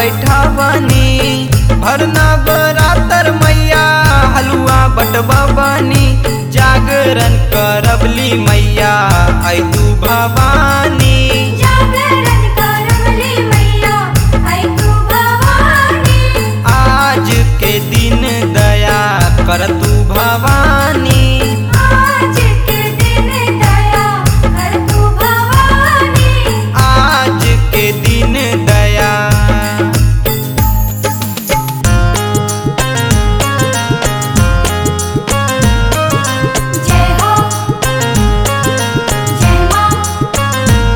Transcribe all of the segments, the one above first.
बैठावनी भरना बरातर मैया हलुआ बटवा बनी जागरण करबली मैया आई तू भवानी जागरण करवली मैया आई तू भवानी आज के दिन दया कर तू भवानी आज के दिन दया कर तू भवानी आज के दिन दया जय हो जय मां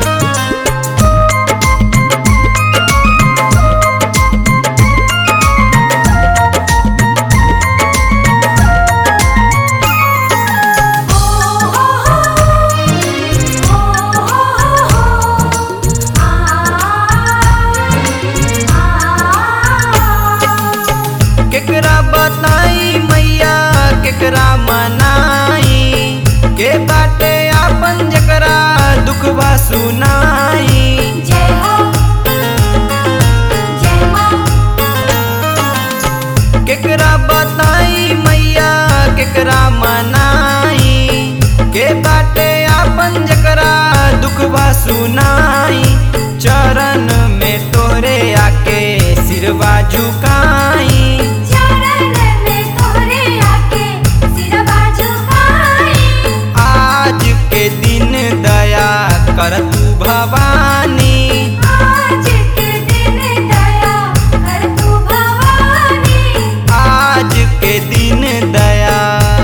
ओ हो हो ओ हो हो आ केकरा बताई मैया केकरा मनाई के बाटे आपन जकरा दुखवा सुनाई जय हो जय मां केकरा बताई मैया केकरा मनाई के बाटे आपन जकरा दुखवा सुनाई चरण में तोरे आके सिरवा झुकाई चरण में तोरे आके सिरवा झुकाई आज के दिन दया कर तू भवानी आज के दिन दया कर तू भवानी आज के दिन दया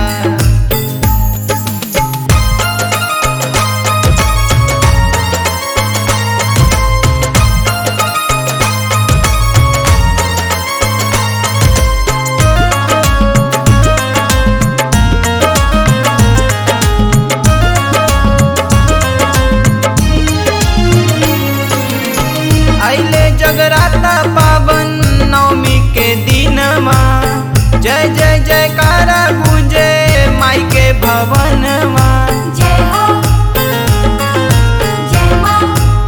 अइले जगराता पावन नवमी के दिनमा जय जय जयकारा गुंजे माई के भवनमा जय हो जय मां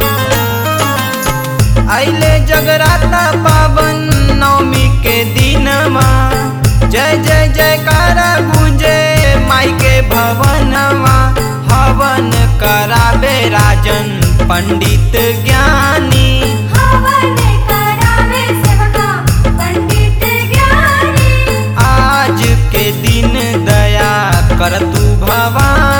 अइले जगराता पावन नवमी के दिनमा जय जय जयकारा गुंजे माई के भवनमा हवन कराबे राजन पंडित ज्ञानी हवन करावे सेवका पंडित ज्ञानी आज के दिन दया कर तू भवानी